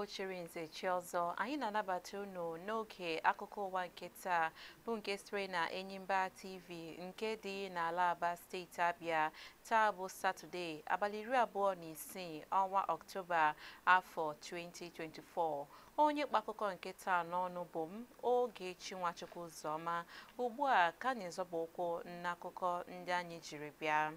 chiri nze chi ọzọ anyị na-anabata unu n'oge akụkọ ụwa nke taa bụ nke sitere na Enyimba TV nke dị n'ala Aba steeti Abịa taa bụ Satọde abalị iri abụọ na isii ọnwa Ọktoba afọ 2024 onye kpa akụkọ nke taa n'ọnụ bụ m Ogechi Nwachukwu Ụzọma ugbu a ka anyị zọba ụkwụ n'akụkọ ndị anyị jiri bịa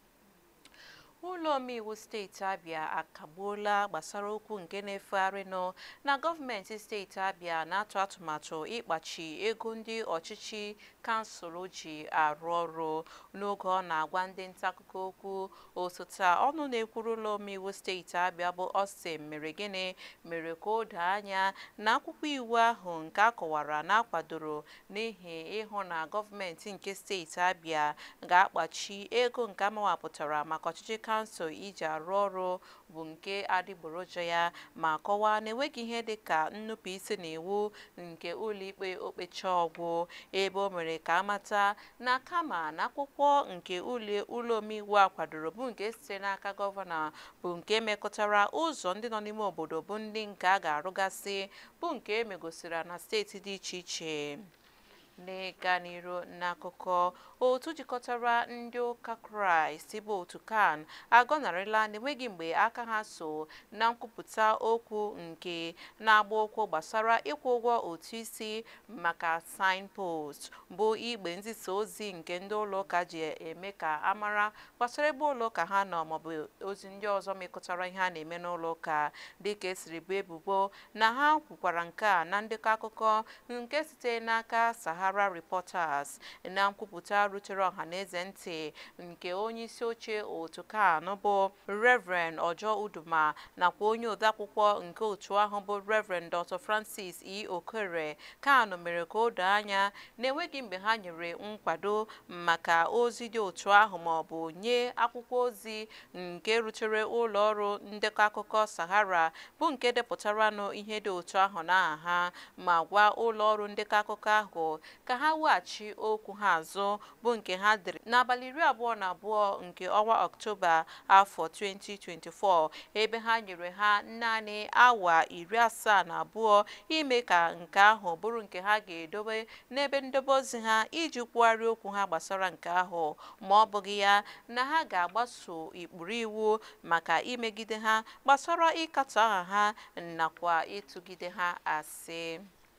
ụlọ omeiwu steeti abịa akagbuola gbasara okwu nke na-efegharịnụ na gọọmenti steeti abịa na-atụ atụmatụ ịkpachi ego ndị ọchịchị kansụl ji arụ ọrụ n'oge ọ na-agwa ndị nta akụkọ okwu osote ọnụ na-ekwuru ụlọ omeiwu steeti abịa bụ Austin mere gịnị mere ka o doo anya na akwụkwọ iwu ahụ nke a kọwara na akwadoro n'ihi ịhụ na gọọmenti nke steeti abịa ga-akpachi ego nke amawapụtara maka ọchịchị kansụl iji arụ ọrụ bụ nke adịgboroja ya ma kọwaa na enweghị ihe dịka nnupụ isi na iwu nke ụlọikpe okpecha ọgwụ ebe o mere ka amata na kama na akwụkwọ nke ụlọ omeiwu a kwadoro bụ nke site n'aka gọvanọ bụ nke mekọtara ụzọ ndị nọ n'ime obodo bụ ndị nke a ga-arụgasị bụ nke emegosiri na steeti dị iche iche n'ịga n'iru n'akụkọ otu jikọtara ndị ụka kraịst bụ otu kan agọnarịla n'enweghị mgbe aka ha so na nkwupụta okwu nke na-agba ụkwụ gbasara ịkwụ ụgwọ otu isi maka signpost bụ igbe nzisa ozi nke ndị ụlọụka ji eme ka amara gbasara ebe ụlọụka ha nọ maọbụ ozi ndị ọzọ mekọtara ihe a na-eme n'ụlọụka dịka esiri bụ ebubo na ha kwukwara nke a na ndekọ akụkọ nke site n'aka Sahara Reporters na nkwupụta rutere ọhaneze ntị nke onye isi oche otu kan bụ Reverend Ojo Uduma nakwa onye odeakwụkwọ nke otu ahụ bụ Reverend Dr. Francis E. Okere kan mere ka o doo anya na enweghị mgbe ha nyere nkwado maka ozi dị otu ahụ maọbụ nye akwụkwọ ozi nke rutere ụlọ ọrụ ndekọ akụkọ Sahara bụ nke depụtaranụ ihe dị otu ahụ n'aha ha ma gwa ụlọ ọrụ ndekọ akụkọ ahụ ka ha weghachi okwu ha azụ bụ nke ha dere n'abalị iri abụọ na abụọ nke ọnwa ọktoba afọ 2024 ebe ha nyere ha naanị awa iri asaa na abụọ ime ka nke ahụ bụrụ nke ha ga-edobe n'ebe ndobe ozi ha iji kwugharịa okwu ha gbasara nke ahụ ma ọ bụghị ya na ha ga-agbaso ikpuru iwu maka imegide ha gbasara ịkatọ aha ha nakwa ịtụgide ha asị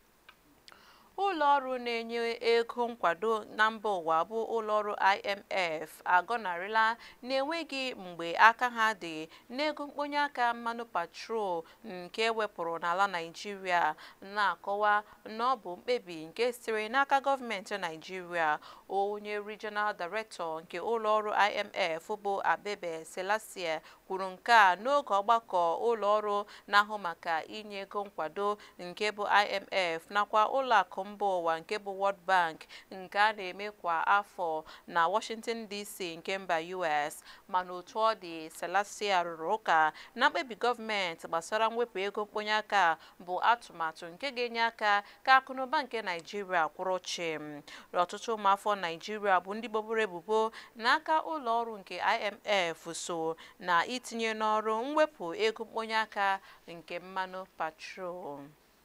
ụlọ ọrụ na-enye ego nkwado na mba ụwa bụ ụlọọrụ IMF agọnarịla na-enweghị mgbe aka ha dị n'ego mkponye aka mmanụ patrol nke wepụrụ n'ala Naịjirịa na-akọwa na ọ bụ mkpebi nke sitere n'aka gọọmenti Naịjirịa onye Regional Director nke ụlọọrụ IMF bụ Abebe Selassie kwuru nke a n'oge ọgbakọ ụlọọrụ na-ahụ maka inye ego nkwado nke bụ IMF nakwa ụlọakụ mba ụwa nke bụ World Bank nke a na-eme kwa afọ na Washington DC nke mba US mana otu ọ dị Selassie rụrụ ụka na mkpebi gọọmenti gbasara mwepụ ego mkponye aka bụ atụmatụ nke ga-enye aka ka akụnụba nke Naijiria kwụrụ chịm ọtụtụ ụmụafọ Naijiria bụ ndị gbobere ebubo n'aka ụlọ ọrụ nke IMF so na itinye n'ọrụ mwepụ ego mkponye aka nke mmanụ patrol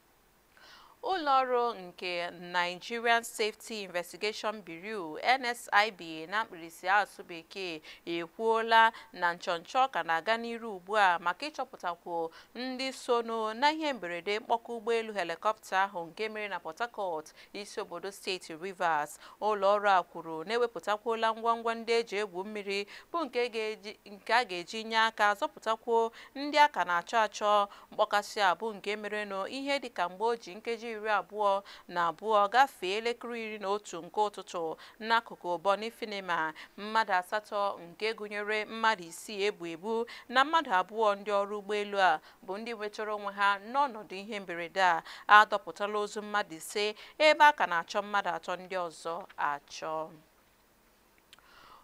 ụlọọrụ nke Nigerian Safety Investigation Bureau NSIB na mkpirisi asụ bekee ekwuola na nchọnchọ ka na-aga n'iru ugbu a maka ịchọpụtakwu ndị sono na ihe mberede mkpọkọ ụgbọelu helikọpta ahụ nke mere na Port Harcourt isi obodo steeti Rivers ụlọọrụ a kwuru na-ewepụtakwuola ngwangwa ndị eji egwu mmiri bụ nke a ga-eji nye aka zọpụtakwuo ndị a ka na-achọ achọ mkpọkasị a bụ nke merenụ ihe dịka mgbe o ji nkeji iri abụọ na abụọ gafee elekere iri na otu nke ụtụtụ n'akụkụ Bonny Finima mmadụ asatọ nke gụnyere mmadụ isii ebu ebu na mmadụ abụọ ndị ọrụ ụgbọelu a bụ ndị nwetara onwe ha n'ọnọdụ ihe mberede a adọpụtala ozu mmadụ ise ebe a ka na-achọ mmadụ atọ ndị ọzọ achọ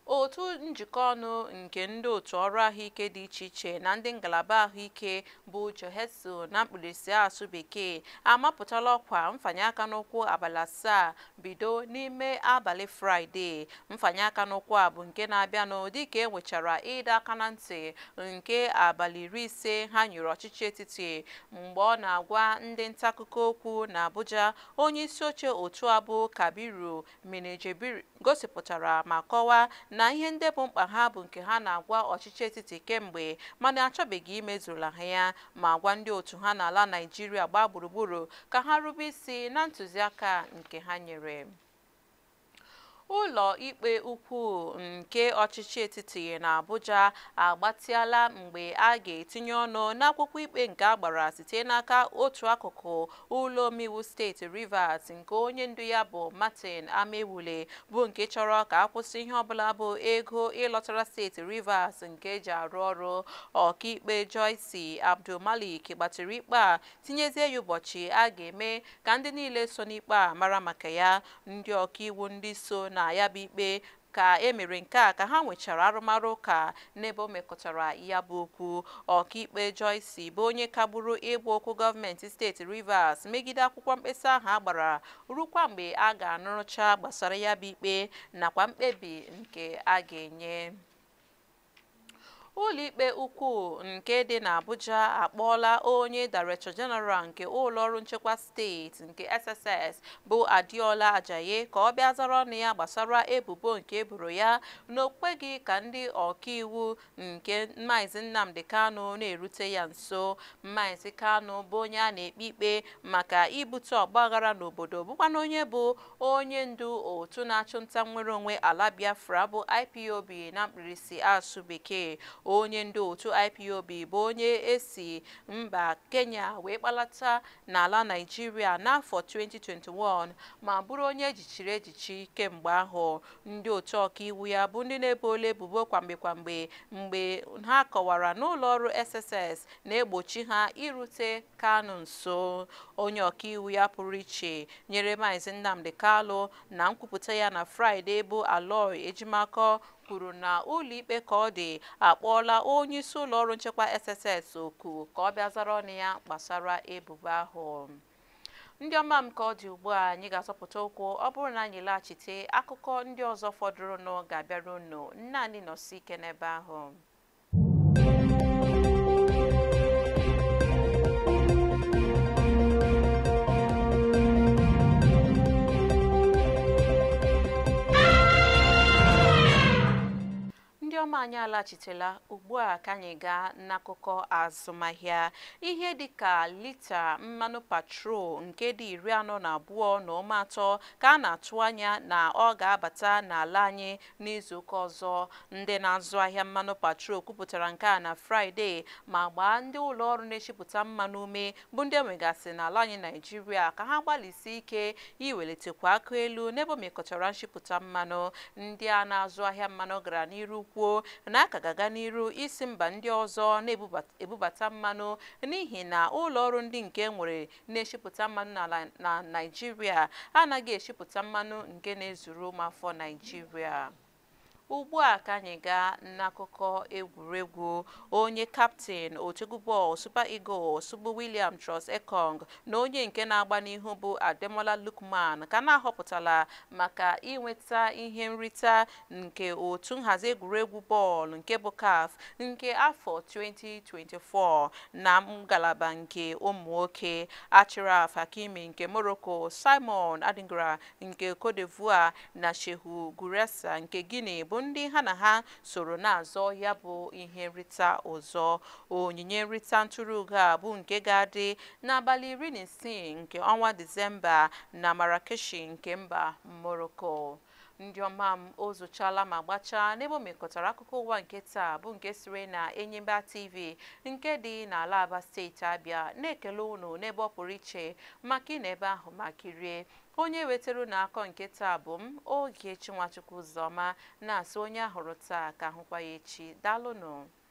otu njikọ ọnụ nke ndị otu ọrụ ahụike dị iche iche na ndị ngalaba ahụike bụ joheso na mkpirisi asụ bekee amapụtala ọkwa mfanye aka n'ụkwụ abalị asaa bido n'ime abalị fraịde mfanye aka n'ụkwụ a bụ nke na-abịanụ dịka e nwechara ịdọ aka na ntị nke abalị iri ise ha nyere ọchịchị etiti mgbe ọ na-agwa ndị nta akụkọ okwu na abuja onye isi oche otu abụ kabiru menejebiri gosipụtara ma kọwaa na ihe ndị bụ mkpa ha bụ nke ha na-agwa ọchịchị etiti kemgbe mana achọbeghị imezula ha ya ma gwa ndị otu ha n'ala naijiria gbaa gburugburu ka ha rube isi na ntụziaka nke ha nyere ụlọ ikpe ukwu nke ọchịchị etiti na abuja agbatịala mgbe a ga-etinye ọnụ n'akwụkwọ ikpe nke agbara site n'aka otu akụkụ ụlọ omeiwu steeti rivers nke onye ndu ya bụ martin amewule bụ nke chọrọ ka akwụsị ihe ọbụla bụ ego ịlọtara steeti rivers nke eji arụ ọrụ ọkaikpe joyce abdulmalik gbatịrị ikpe a tinyezie ya ụbọchị a ga-eme ka ndị niile so n'ikpe a mara maka ya ndị ọkaiwu ndị so na ya bụ ikpe ka e mere nke a ka ha nwechara arụmarụ ụka n'ebe o mekọtara ya bụ okwu ọkaikpe Joyce bụ onye kagburu ịgba okwu gọọmenti steeti Rivers megide akwụkwọ mkpesa ahụ a gbara rukwa mgbe a ga-anụrụcha gbasara ya bụ ikpe nakwa mkpebi nke a ga-enye ụlọikpe ukwu nke dị n'Abuja akpọọla onye Director General nke ụlọọrụ nchekwa steeti nke SSS bụ Adiola Ajayi ka ọ bịa zara ọnụ ya gbasara ebubo nke eboro ya na o kweghị ka ndị ọkaiwu nke Maazị Nnamdi Kanu na-erute ya nso Maazị Kanu bụ onye a na-ekpe ikpe maka ibute ọgbaghara n'obodo bụkwana onye bụ onye ndu otu na-achụ nta nnwere onwe ala Biafra bụ IPOB na mkpirisi asụ bekee onye ndu otu IPOB bụ onye esi mba Kenya wee kpalata n'ala Naịjirịa n'afọ 2021 ma bụrụ onye ejichiri ejichi kemgbe ahụ ndị otu ọkaiwu ya bụ ndị na-ebola ebubo kwamgbe kwamgbe mgbe ha kọwara n'ụlọ ọrụ SSS na-egbochi ha irute Kanu nso onye ọkaiwu ya pụrụ iche nyere Maazị Nnamdi Kalu na nkwupụta ya na Fraịde bụ Aloy Ejimakọ kwuru na ụlọikpe ka ọ dị akpọọla onye isi ụlọọrụ nchekwa SSS oku ka ọ bịa zara ọnụ ya gbasara ebubo ahụ ndị ọma m ka ọ dị ugbu a anyị ga-azọpụta ụkwụ ọ bụrụ na anyị laghachite akụkọ ndị ọzọ fọdụrụnụ ga-abịara unu nne anyị nọsi ike n'ebe ahụ ndị ọma anyị alaghachitela ugbu a ka anyị gaa n'akụkọ azụmahịa ihe dịka lita mmanụ patrol nke dị iri anọ na abụọ na ụma atọ ka a na-atụ anya na ọ ga-abata n'ala anyị n'izuụka ọzọ ndị na-azụ ahịa mmanụ patrol kwupụtara nke a na fraịde ma gbaa ndị ụlọ ọrụ na-echepụta mmanụ ume bụ ndị enwegasị n'ala anyị naijiria ka ha gbalịsi ike iwelitekwa aka elu n'ebe o mekọtara nchịpụta mmanụ ndị a na-azụ ahịa mmanụ gara n'iru kwuo na aka ga-aga n'iru isi mba ndị ọzọ na-ebubata mmanụ n'ihi na ụlọ ọrụ ndị nke nwere na-eshipụta mmanụ na Naịjirịa anaghị eshipụta mmanụ nke na-ezuru ụmụafọ Naịjirịa ugbu a ka anyị gaa n'akụkọ egwuregwu onye kaptịn otegwu bọọlụ Super Eagles bụ William Troost Ekong na onye nke na-agba n'ihu bụ Ademola Lookman ka na-ahọpụtala maka inweta ihe nrita nke otu nhazi egwuregwu bọọlụ nke bụ CAF nke afọ 2024 na ngalaba nke ụmụ nwoke Achraf Hakimi nke Morocco Simon Adingra nke Cote d'Ivoire na Shehu Guresa nke Guinea bụ ndị ha na ha soro na-azọ ya bụ ihe nrita ọzọ onyinye nrita ntụrụugo a bụ nke ga-adị n'abalị iri na isii nke ọnwa disemba na marakeshi nke mba morocco ndị ọma m o zochala ma gbachaa n'ebe o mekọtara akụkọ ụwa nke taa bụ nke siri na enyimba tv nke dị n'ala aba steeti abịa na-ekele unu n'ebe ọ pụrụ iche maka ị na ebe ahụ ma kirie onye wetara unu akọ nke taa bụ m oge chinwachukwu ụzọma na-asị onye ahụrụ taa ka ahụkwa ya echi daalụnụ